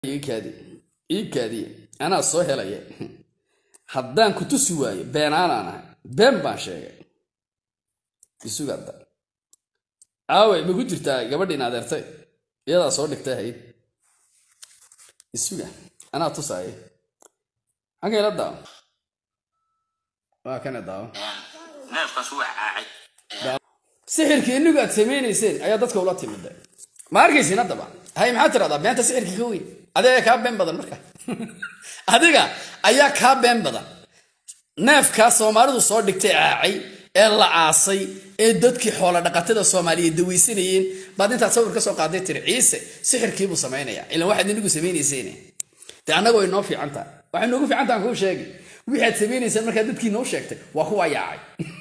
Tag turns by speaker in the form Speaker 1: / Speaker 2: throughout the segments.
Speaker 1: iikaadi iikaadiye anaa soo helaya haddaan ku tusi waayo beenaanaan ahay been baan sheegay isugada aaway ma ku jirtaa gabadhiin adeertay iyadaa soo dhigtay hayd isuga anaa tusaaya xaggayla daawo waa kana daawo
Speaker 2: neefkaas waa caacay
Speaker 1: sixirkii inigu aad samaynayseen ayaa dadka ula timida ma arkaysin haddaba hay maxaad tiradaa beenta sixirka ka weyn adiga kaa been badan marka adiga ayaa kaa been badan neefkaa soomaalidu soo dhigtay caacay ee la aasay ee dadkii xoola dhaqatada soomaaliyeed dawaysanayeen baad intaad sawir ka soo qaaday tiri ciise sixirkiibuu samaynaya ilan waxaad inigu samaynayseen dee annaga way noo fiican tahay waxay noogu fiican tahan kuu sheegi wixii aad samaynayseen markaa dadkii noo sheegtay waa kuwa yaacay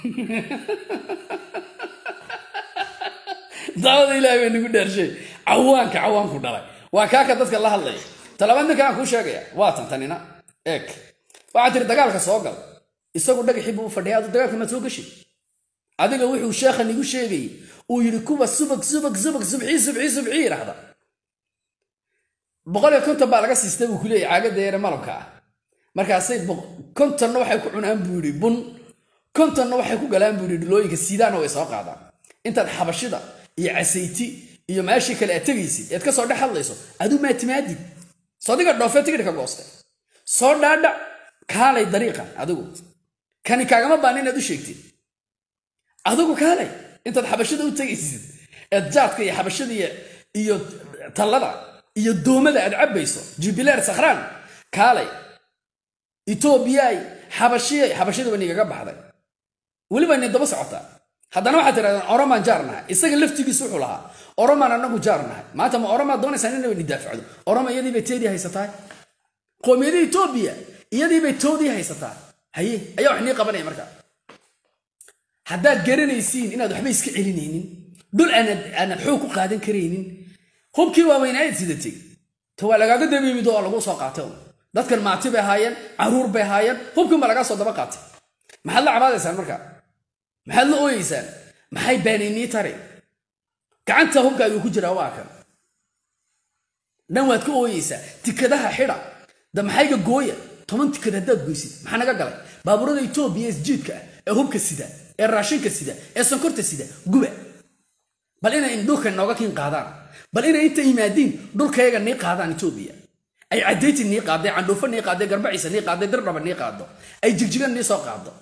Speaker 1: daawada ilaahay bay nagu dhaarshay cawaanka cawaanku dhalay waa kaaka dadka la hadlaya talabaad ninka aan kuu sheegaya waa tan tanina eeg waxaad tiri dagaalka soo gal isagu dhagaxii buu u fadhiya adu dagaalka maad soo gashi adiga wuxuu sheekhan igu sheegayey uu yidhi kuwa subag subag subag subxii subxii subxii yidhaahda boqol iyo konton baa laga siistay buu kuleeyay caagada yare malabka ah markaasay kontonna waxay ku cunaan buu yidhi bun kontonna waxay ku galaan buu yidhi dhulooyinka siidaana way soo qaadaan intaad xabashida iyo casayti iyo meeshii kale aad tegaysid ead ka soo dhex hadlayso aduu maa timaadid soo diga dhoofee tigidhka goostay soo dhaadhac kaalay dariiqan adigu kani kaagama baan inaad u sheegtid adigu kaalay intaad xabashada u tegaysid eed jaadka iyo xabashada iyo tallada iyo doomada aad cabbayso jubileer sakhraan kaalay etoobiyay xabashiyay xabashada waa nigaga baxday weliba ni daba socotaa haddana waxaad tirahdeen oromaan jaar nahay isaga laftigiisu wuxuu lahaa oromaan anagu jaar nahay maanta ma oromaad doonaysaan inay ni daafacdo oroma iyadii bay teedii haysataa qoomiyada etoobiya iyadii bay toodii haysataa haye ayaa wax nii qabanaya marka haddaad garanaysiin inaad waxba iska celinaynin dhul aanad xoog ku qaadan karaynin hubkii waaweynaayd sidatay ta waa lagaaga dabiimid oo lagu soo qaatay dadkan maati bay ahaayeen caruur bay ahaayeen hubkiin baa lagaa soo daba qaatay maxaad la cabaadaysaan marka maxaad la ooyeysaan maxay baanaynii tari gacanta hubka ayuu ku jiraa waa kan dhan waad ka ooyeysaa tikadaha xidha da maxayga gooya toban tikad haddaad goysid maxaa naga galay baabuurada etoobiya ee isjiidka ah ee hubka sida ee raashinka sida ee sonkorta sida guba bal inay dhulka nooga kiin qaadaan bal inay inta yimaadiin dhulkayaga nii qaadaan etoobiya ay cadayti nii qaadday candhuufo nii qaadday garbaciisa nii qaadday dirdhaba nii qaado ay jigjigan nii soo qaado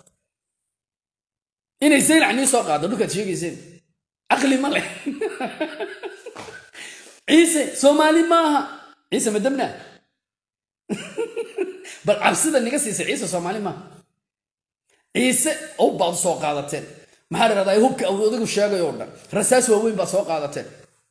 Speaker 1: inay zaylac nii soo qaado dhulkaad sheegayseen caqli ma leh ciise soomaali maaha ciise madabna bal cabsida niga siisay ciise soomaali maaha ciise ow baad soo qaadateen maxaa dhahdaa hubka adigu sheegay oo dhan rasaas waaweyn baad soo qaadateen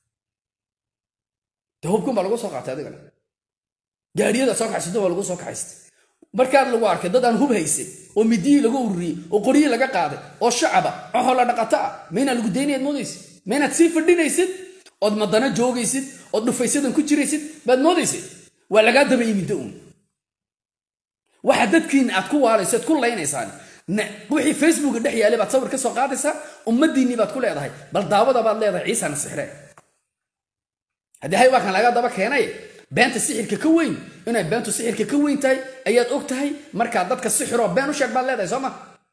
Speaker 1: de hubkun baa lagu soo qaatay adigana gaadhiyada soo kaxaysata waa lagu soo kaxaystay markaad lagu arkay dad aan hub haysan oo midiyii laga ururiyey oo qoryihii laga qaaday oo shacaba oo xoolo dhaqato ah maynaa lagu daynayaad moodaysid maynaad sii fadhinaysid ood madana joogaysid ood dhufaysadan ku jiraysid baad moodaysid waa lagaa daba imidda uun waxa dadkiina aad ku waalayso aad ku laynaysaan wixii facebooka dhex yaalay baad sawir ka soo qaadaysaa ummadiinnii baad ku leedahay bal daawada baad leedahay ciisana sixree haddii hay waa kan laga daba keenay beenta sixirka ka weyn inay beentu sixirka ka weyn tahay ayaad og tahay markaa dadka sixiroo been u sheeg baad leedahay soo ma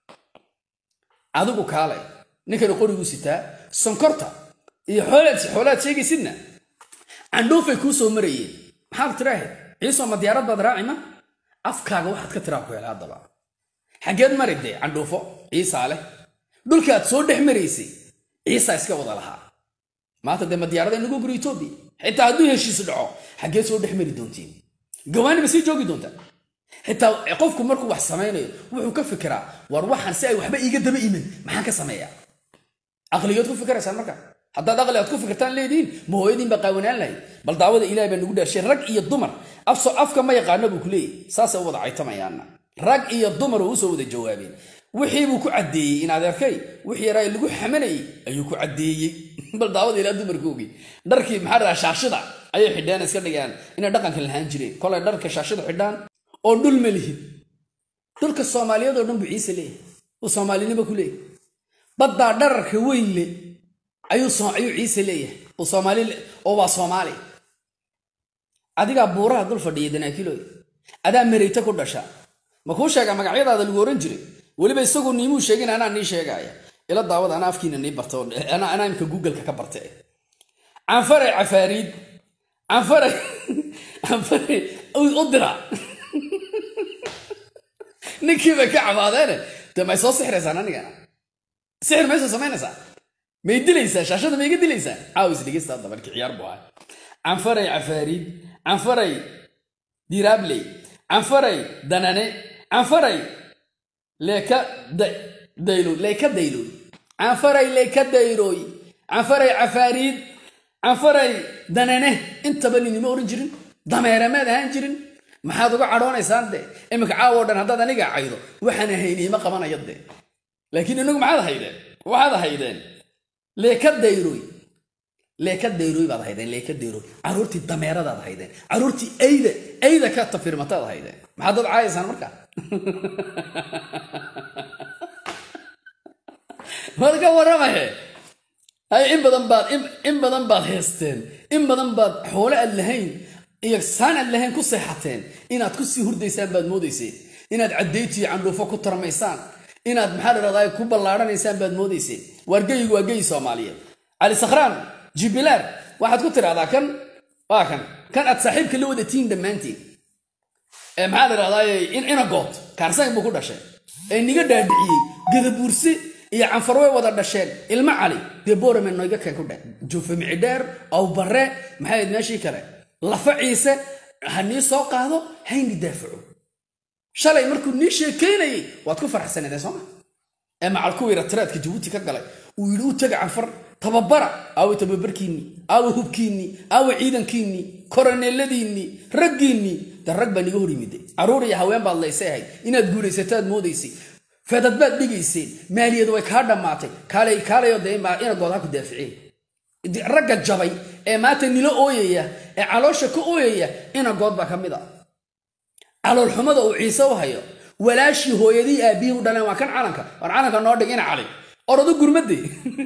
Speaker 1: adigu kaalay ninkani qoriguu sitaa sonkorta iyo xoolaad sheegaysidna candhuufay kuu soo marayeen maxaad tiraahayd ciisoo ma diyaarad baad raaci ma afkaaga waxaad ka tiraa ku hela haddaba xaggeed mari dee candhuufo ciisaa leh dhulkaad soo dhex maraysay ciisaa iska wada lahaa maanta dee ma diyaarada inagu guri etoobiya xitaa hadduu heshiis dhaco xaggeed soo dhex mari doontiin gawaani ma sii joogi doontaa xitaa qofku markuu wax samaynayo wuxuu ka fikiraa war waxaan si ay waxba iiga daba iman maxaan ka sameeyaa aqligood ku fikiraysaan marka haddaad aqli aad ku fikirtaan leedihiin ma hooyadiin baa qaawanaan lahayd bal daawada ilahay baa nagu dhaarshay rag iyo dumar afso afka ma yaqaano buu ku leeyahy saasay u wada caytamayaanna rag iyo dumar oo usoo wada jawaabeen wixii buu ku caddeeyey in adeerkay wixii yaraa lagu xamanayey ayuu ku caddeeyey bal daawada ilaa dumarkoogii dharkii maxaa dhahaa shaashida ayay xidhaan iska dhigaan inay dhaqanka lahaan jireen kolay dharka shaashida xidhaan oo dhul ma lihid dhulka soomaaliyeed oo dhan buu ciise leeyahay uu soomaalinimo ku leeyahay baddaa dhararka weyn le ayuu ayuu ciise leeyahay uu soomaali oo waa soomaali adigaa buuraha dul fadhiya danaakiloy adaa mareyta ku dhasha ma kuu sheega magacyadaada lagu oran jiray weliba isagu niimuu sheegin anaa nii sheegaya ila daawad anaa afkiina nii barta anaa imka googleka ka barta canfaray cafaariid canfaray canfaray u dira ninkii bay ka cabaadeene de may soo sixiraysaan anigana sixir may soo samaynaysaa may dilaysaa shaashada mayga dilaysaa caawis dhegeysta hadda markii ciyaar buu ahay canfaray cafaariid canfaray diraabley canfaray danane canfaray leeka dayloy leeka dayloy canfaray leeka dayroy canfaray cafaariid canfaray danane intaba ninima oran jirin dameere maad ahaan jirin maxaad uga cadhoonaysaan de iminka caawo dhan haddaad aniga caydo waxaan hayniima qabanaya de laakiin inagu maxaad haydeen waxaad haydeen leeka dayroy leeka dayroy baad haydeen leeka dayroy caruurtii dameeradaad haydeen caruurtii ayda ayda ka tafirmataad haydeen maxaad dad caayaysaan markaa waad ka waramahe hay in badan baad in badan baad heesteen in badan baad xoole aad lahayn iyo saan aad lahayn ku seexateen inaad ku sii hurdaysaan baad moodayseen inaad cadaytiyo candhuufo ku tarmaysaan inaad maxaa dhahdaa ku ballaarhanaysaan baad moodayseen waargeygu waa geyi soomaaliyeed cali sakhraan jubilaar waxaad ku tidhahdaa kan waa kan kan aad saaxiibka la wadatiin dhammaantiin ee maxaa la dhahdaa inagood kaarsayn buu ku dhashay ee niga dhaadhiciyey gadabuursi iyo canfar way wada dhasheen ilmo cali dee boorame noiga keen ku dhe juufe micdheer aw barre maxay meeshii kale lafa ciise ha nii soo qaado hayni daafaco shalay markuu nii sheekaynayay waad ku farxsanadeen sooma ee macal kuwii ratiraadka jabuuti ka galay uu yidhi u taga canfar tababara aawe tababarkiinnii aawe hubkiinnii aawe ciidankiinnii koroneeladiinnii raggiinnii de rag baa niga hor yimide carruur iyo haween baad laysay ahayd inaad guulaysataad moodaysay fedad baad dhigayseen maaliyadu way kaa dhammaatay kaalay kaalayo dee inagood ha ku daaficeen ragga jabay ee maanta nilo ooyaya ee caloosha ka ooyaya inagood baa ka mid a caloolxumada uu ciise u hayo walaashii hooyadii aabihii u dhaleen waa kan calanka war calanka noo dhig ina cali orodu gurmade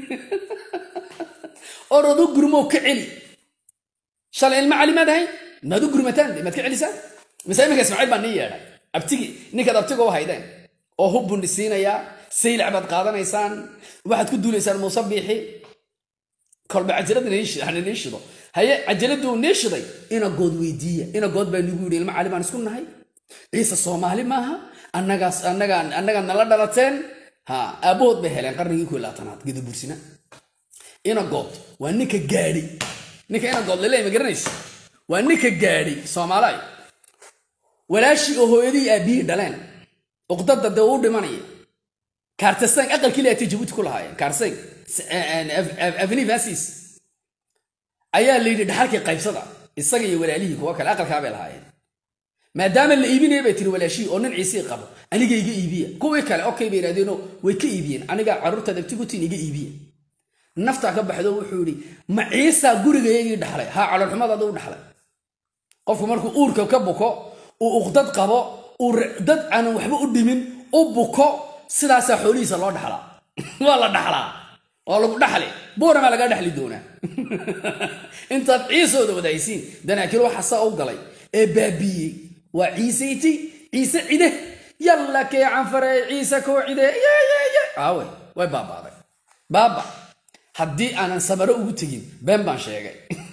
Speaker 1: orodu gurmoo ka celi shalay ilma cali maad ahay maad u gurmataan de maad ka celisaan mise iminka ismaaciil baa nii yeedhay abtigi ninkaad abtiga u haydeen oo hub buu nisiinayaa saylac baad qaadanaysaan waxaad ku duulaysaan muuse biixi kolba cajalada nii shido haye cajaladuu nii shiday inagood weydiiya inagood baa nigu yidhi ilma cali baan isku nahay ciise soomaali maaha annagaas annagaa annagaa nala dhalateen ha aabbahood bay heleen qarnigii ku laatanaad gadabursina inagood waa ninka gaadhi ninka inagood laleey ma garanaysa waa ninka gaadhi soomaalaay walaashii oo hooyadii aabbihii dhaleen uqdada dee uu dhimanaya kaartasank aqalkii leatay jabuuti ku lahaayeen kaarsank avni vasis ayaa la yidhi dhaxalkii qaybsada isaga iyo walaalihii kuwa kale aqalkaa bay lahaayeen maadaama la iibinaya bay tiri walaashihii oo nin ciisii qabo aniga iga iibiya kuwii kale okay bay yidhahdeeno way ka iibiyeen aniga carruurtaad abtigutiin iga iibiya naftaa ka baxdo wuxuu yidhi ma ciisaa gurigayagii dhaxlay haa caloolxumadaada u dhaxlay qofku markuu uurka ka buko uu uqdad qabo uu dad aanan waxba u dhimin u buko sidaasaa xoolihiisa loo dhaxlaa waa la dhaxlaa waa lagu dhaxli buuramaa lagaa dhexli doonaa intaad ciisooda wadahaysiin danaakil waxa saa u galay ee baabiiyey waa ciisayti ciise cide yalla kee canfare ciise koo cide aawe way baabaaday baaba haddii aanan samaro ugu tegin been baan sheegay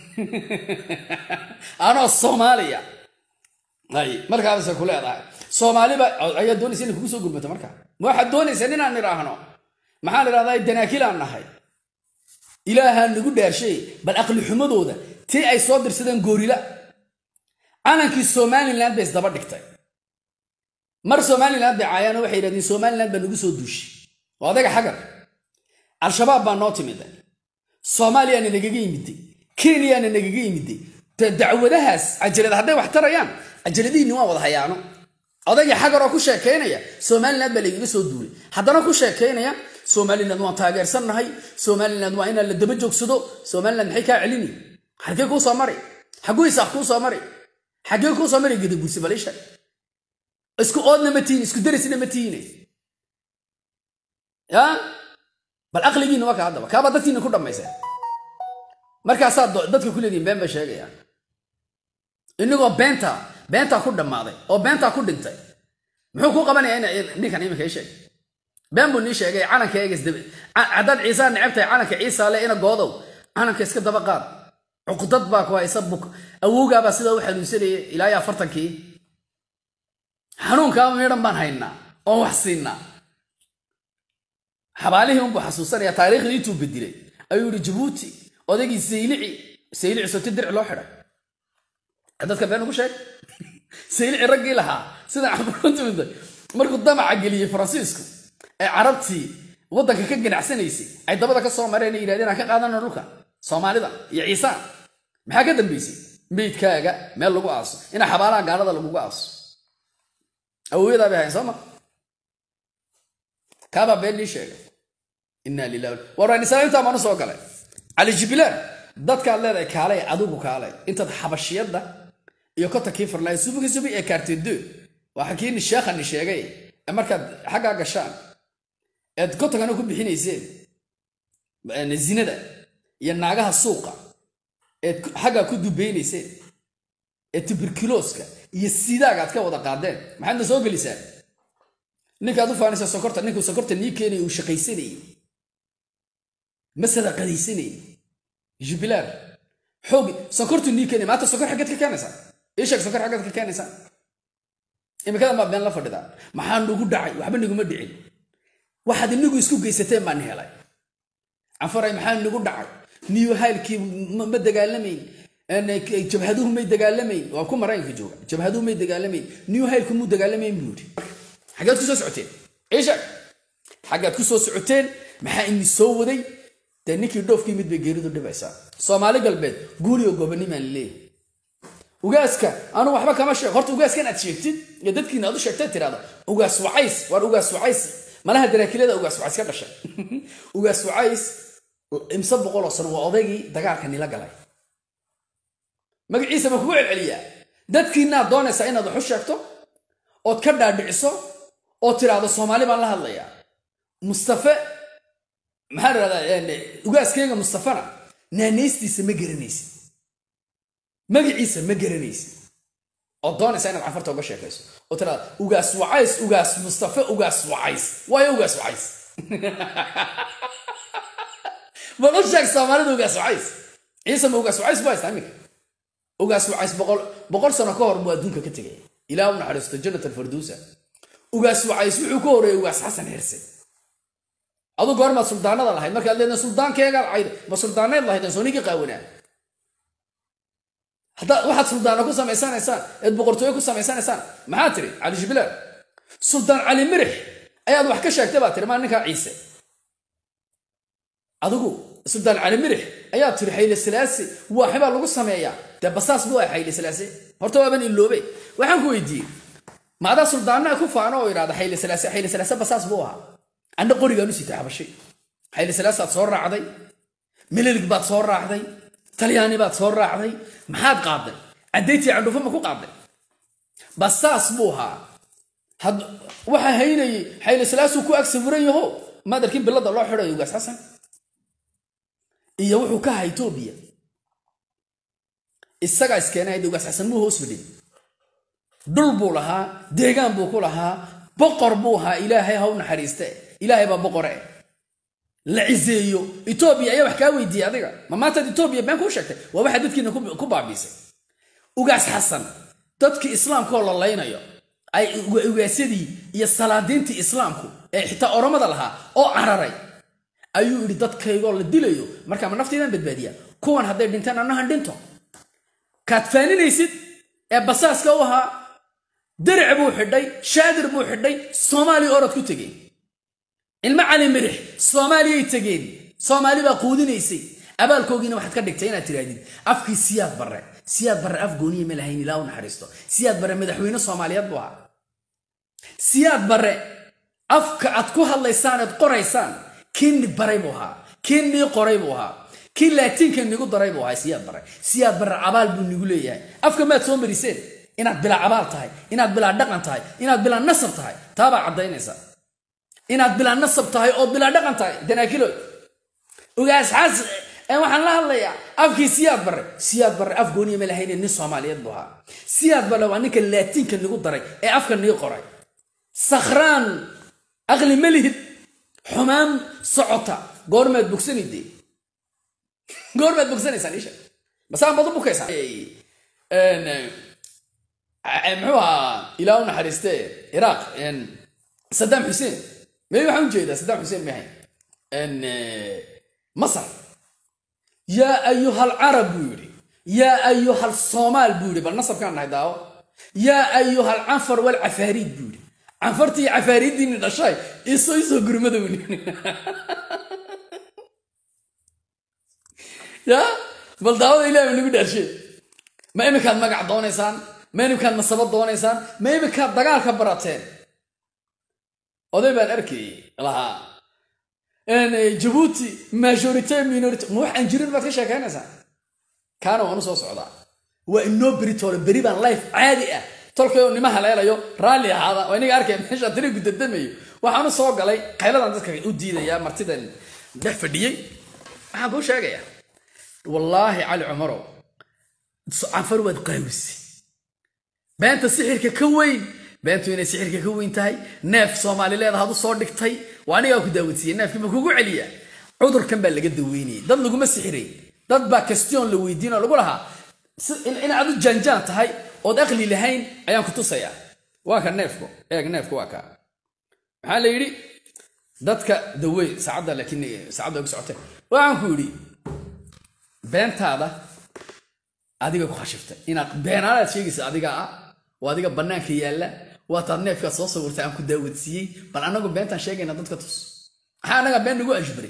Speaker 1: anoo soomaaliya ay markaabase ku leedahay soomaaliba ayaa doonaysa inay kugu soo gurmato markaa ma waxaad doonaysaa inaan idhaahno maxaan idhahdaa danaakilaan nahay ilaahaa nagu dhaarshay bal aqli xumadooda tii ay soo dirsadeen goorila calankii somalilan bay isdaba dhigtay mar somalilan bay caayaano waxay yidhahdeen somalilan baa nagu soo duushay oo adaga xagar al-shabaab baa noo timiday soomaaliyaana nagaga yimiday kenyaana nagaga yimiday dacwadahaas cajalad hadday wax tarayaan cajaladihiinni waa wada hayaano odagii xagar oo ku sheekaynaya somalilan baa lagaga soo duulay haddana ku sheekaynaya somalilan waan taageersannahay somalilan waa inaan la daba joogsado somalilan maxay kaa celini xagee kuu soo mari xaguu isaaq kuu soo mari xagee kuu soo mari gadabuursi balisha isku oodna ma tihin isku darisna ma tihine ya bal aqligiinna waa ka haddaba kaabaa dadkiina ku dhammayseen markaasaa dadka ku leedihin been bay sheegayaan inagoo beenta beentaa ku dhammaaday oo beentaa ku dhintay muxuu ku qabanayaa in ninkan iminka ii sheeg been buu nii sheegay calanka eegas haddaad ciisaa necabtahay calanka ciisa le ina goodow calanka iska daba qaad cuqdad baa ku haysa buk awowgaabaa sidaa u xanuunsanayay ilaa iyo afartankii xanuunkaaba midhan baan haynaa oon wax siinaa xabaalihii unbuu xasuusanaya taariikhdii intuu bedilay ayuu yihi jabuuti odaygii saylici saylici soti dirci loo xidhay dadka been ugu sheeg saylici raggii lahaa sida camaruntumida markuu damaca geliyey faransiisku ee carabtii waddanka ka ganacsanaysay ay dabada ka soo mareen yidhahdeen aan ka qaadano dhulka soomaalida iyo ciisaan maxaa ka dambaysay meydkaaga meel lagu aaso inaa xabaalaha gaalada lagugu aaso awooyadaa bay hayn sooma kaabaa been nii sheegay inaa lilah waranisaa intaa baanu soo galay cali jibilaan dadkaad leedahay kaalay adigu kaalay intaad xabashiyadda iyo kota kii farlaay subuki subi ee kaartedo waa kii sheekhani sheegay ee markaad xaggaa gashaan eed kotankana ku bixinayseen zinada iyo naagaha suuqa eed xaggaa ku dubeynayseen ee tubirkulooska iyo sidaaga aad ka wada qaadeen maxaadna soo gelisaan ninkaad u faanaysa sokorta ninkuu sokorta nii keenaya uu shaqaysanayey ma sadaqadaysanayey jubilaar xoog sokortu nii keenaya maanta sokor xaggeed ka keenaysaa ii sheeg sokor xaggeed ka keenaysaa imikadan baa been la fadhidaa maxaa nagu dhacay waxba niguma dhicin waxaad inigu isku geysateen baan helay canfaray maxaa nagu dhacay niyo haylkii ma dagaalamayn jabhaduhu may dagaalamayn waa ku maraykanka jooga jabhaduhu may dagaalamayn niyo haylku muu dagaalamayn buu yidhi xaggeed ku soo socoteen isheeg xaggeed ku soo socoteen maxaa ini soo waday dee ninkii dhoofkii mid bay geeridu dhibaysaa soomaali galbeed guuriyo gobonimaan leeyahay ugaaska anu waxba kama sheeg horta ugaaskan aad sheegtid iyo dadkiina aad u sheegtay tirahda ugaas wacays waar ugaas wacays malaha daraakilada ugaas wacays ka dhashay ugaas wacays imse boqoloo sano waa odaygii dagaalka nila galay magaciisa ma kugu celceliyaa dadkiinaad doonaysaa inaad wax u sheegto ood ka dhaadhiciso oo tiraahdo soomaali baan la hadlayaa mustafe maxaa dhahdaa ugaaskeyga mustafana naanaystiisa ma garanaysid magaciisa ma garanaysid oo doonaysa inaad cafarta uga sheekayso oo tiraada ugaas wacays ugaas mustafe ugaas wacays waayo ugaas wacays bal u sheeg soomaalida ugaas wacays ciise ma ugaas wacays bu haystaa iminka ugaas wacays boqol boqol sano ka hor buu adduunka ka tegay ilaah u naxariisto jannat alfarduusa ugaas wacays wuxuu ka horeeyey ugaas xasan xirse adu goormaad suldaanada lahayd markaad leedahay suldaankeegaa cayd ma suldaaneed lahayd soo ninkii qaawanaa haddaad waxaad suldaano ku samaysanaysaan eed boqortooyo ku samaysanaysaan maxaa tiri cali jibilaal suldaan cali mirix ayaad wax ka sheegtay baa tiri maa ninkaa ciise adigu suldaan cali mirix ayaa tiri xayle salaase waaxibaa lagu sameeyaa dee basaas buu ah xayle salaase horta waaban iloobe waxaan ku weydiiyey maadaa suldaanaa ku faano oo idhahda xayle salaase xayle salaase basaas buu ahaa anna qorigaan u sitay xabashay xayle salaasaad soo raacday mililig baad soo raacday talyaani baad soo raacday maxaad qaaday caddaytii candhufo ma ku qaaday basaas buu ahaa waxa haynayey xayle salaasuu ku ag sawiran yaho madarkii bilada loo xidhayo ugaas xasan iyo wuxuu ka ahaa etoobiya isagaa iskeenay ugaas xasan muu hoos fadhin dhul buu lahaa deegaan buu ku lahaa boqor buu ahaa ilaahay ha u naxariiste ilaahay baa boqore la ciseeyo etoobiya ayaa wax kaa weydiiyey adiga ma maantaad etoobiya been kuu sheegtay waa waxaa dadkiina ku baabiisay ugaas xasan dadkii islaamkaoo la laynayo ay ugaasyadii iyo salaadiintii islaamku ee xitaa oromada lahaa oo cararay ayuu yidhi dadkaygoo la dilayo markaa ma naftiidaan badbaadiya kuwan hadday dhinteen annahan dhinto kaad faaninaysid ee basaaska u ahaa daric buu xidhay shaadir buu xidhay soomaaliya orod ku tegey ilmo cali mirix soomaaliyay tegeen soomaali baa quudinaysay abaalkoogiina waxaad ka dhigtay inaad tirahdid afkii siyaad barre siyaad barre af gooniya ma lahayn ilaa u naxariisto siyaad barre madaxweyne soomaaliyeed buu ahaa siyaad barre afka aad ku hadlaysaan eed qoraysaan kii ni baray buu ahaa kii nii qoray buu ahaa kii laatiinka nigu daray buu ahaa siyaad barre siyaad barre abaal buu nigu leeyahay afka maad soo mariseen inaad bilaa abaal tahay inaad bilaa dhaqan tahay inaad bilaa nasab tahay taabaa caddaynaysa inaad bilaa nasab tahay oo bilaa dhaqan tahay danaakiloy ugaas xas ee waxaan la hadlayaa afkii siyaad barre siyaad barre af gooniya ma lahayne nin soomaaliyeed buu ahaa siyaad barre waa ninka laatiinka nagu daray ee afka nii qoray sakhraan aqli ma lihid xumaan socota goormaad bogsanide goormaad bogsanaysaan isha basaan bad u bukaysaa muxuu ahaa ilaa u naxariiste iraaq sadaam xuseen may waxaan ujeedaa sadaam xuseen may ahayn masar yaa ayuhal carab buu yidhi yaa ayuhal soomaal buu yidhi bal nasabkaan nahay daawo yaa ayuhal canfar wal cafaariid buu yidhi canfartii cafaariiddiini dhashay isoo isoo gurmada buu yidhi ya bal daawada ilahi ba nagu dhaashee ma iminkaad magac doonaysaan ma iminkaad nasabad doonaysaan ma iminkaad dagaalka barateen oday baan arkayay lahaa jabuuti majority minority ma wax aan jirin baad ka sheekaynaysaa kaana waan u soo socdaa waa inoo beritoole beri baan life caadi ah tolkayoo nima haleelayo raalli ahaada oo inaga arkaya meesha tiri gudadamayo waxaan u soo galay qayladan dadka u diidayaa martidan dhex fadhiyey waxaan kuu sheegayaa wallaahi cali cumarow canfar waad qaawisi beenta sixirka ka weyn beentu inay sixirka ka weyn tahay neef soomaali leedahaad u soo dhigtay waa anigaa ku daawadsiiye neefkii ma kugu celiya cudurkan baa laga daweynayay dad laguma sixiray dad baa kastion la weydiin oo lagu lahaa inaad u jaanjaan tahay ood aqli lahayn ayaan ku tusayaa waa ka neefku eeg neefku waa ka maxaa la yidhi dadka dawey saacadda laakiin saacadda ugu socotee waxaan ku yidhi beentaada adiga ku khashiftay inaad beenaalaad sheegaysa adiga ah waa adiga bannaanka yaalla waataad neefkaad soo sawirtay aan ku daawadsiiyey bal annagu beentaan sheegayna dadka tus maxaa annaga been nagu ashbaray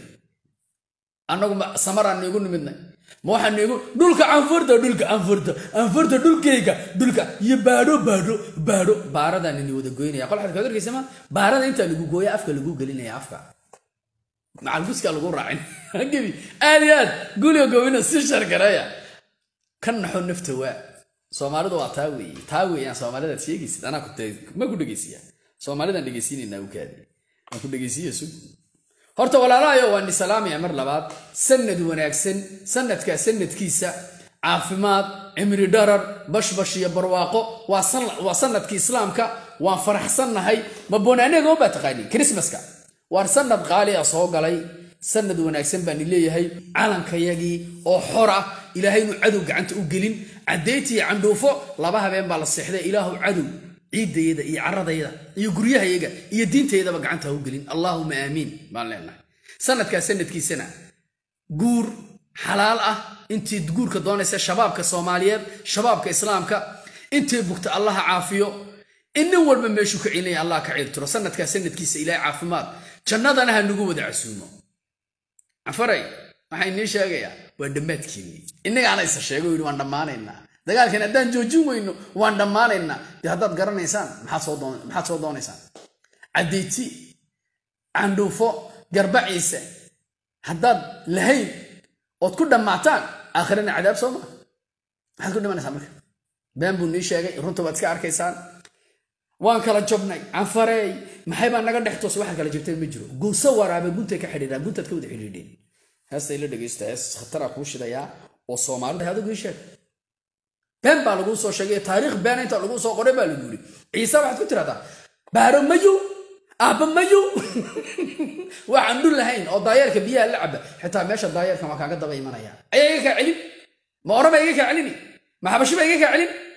Speaker 1: annagu samaraan niigu nimidnay ma waxaa niigu dhulka canfurta dhulka canfurta canfurta dhulkayga dhulka iyo baadho baadho baadho baaradaan ini wada goynaya qol xadka arkaysa ma baarada intaa lagu gooya afka lagu gelinaya afka macalbuska lagu raacin gebi aad iyo aad guliga gobina si shargareeya ka naxo nafta waa soomaalidu waa taa weeye taa weeyaan soomaalidaad sheegaysid anaa ma ku dhegaysiya soomaalidaan dhegaysiinaynaa ukaadi aan ku dhegaysiiya sug horta walaalahayo waan isalaamaya mar labaad sanad wanaagsan sanadkaa sanadkiisa caafimaad cimri dharar bashbash iyo barwaaqo waa sanadkii islaamka waan faraxsannahay ma bonaanegoo baa taqaaniin krismaska waan sanad qaali a soo galay sanad wanaagsan baan leeyahay calankayagii oo xor ah ilaahay inuu cadow gacanta u gelin caddayti iyo candhuufo laba habeen baa la seexday ilaahu cadow ciiddayada iyo caradayda iyo guryahayaga iyo diintaydaba gacanta ha u gelin allaahuma aamiin baan leenahay sanadkaa sanadkiisana guur xalaal ah intii guurka doonaysa shabaabka soomaaliyeed shabaabka islaamka intay bugta allaha caafiyo in nin walba meeshuu ka celinaya allah ka ciirtiro sanadkaa sanadkiisa ilaahay caafimaad jannadana ha nagu wada casuumo cafaray waxaa inii sheegayaa waa dhammaadkiinii innagaana isa sheego yidhi waan dhammaanaynaa dagaalkan haddaan joojin weyno waan dhammaanaynaa dee haddaad garanaysaan maxaad soo doonaysaan caddayti candhuufo garbaciise haddaad lahayn ood ku dhammaataan aakhirana cadaab soo maa maxaad ku dhimanaysaan marka been buu nii sheegay runta waad iska arkaysaan waan kala jobnay canfareey maxay baa naga dhex toos waxaad kala jabteen ma jiro guuso waraabe guntay ka xidhiidhaan guntaad ka wada xidhiidheen heestay la dhegaysta hees khataraa kuu shidayaa oo soomaalida adigu ii sheeg been baa laguu soo sheegay taariikh beena inta laguu soo qoray baa lagu yidhi ciise waxaad ku tiraahdaa baaro mayu aabba mayu waxaan dhul lahayn oo daayeerka biyaha la caba xitaa meesha daayeerkan waa kaaga daba imanaya ayaa iga kaa celin ma oraba iga kaa celini ma xabashi ba iga kaa celin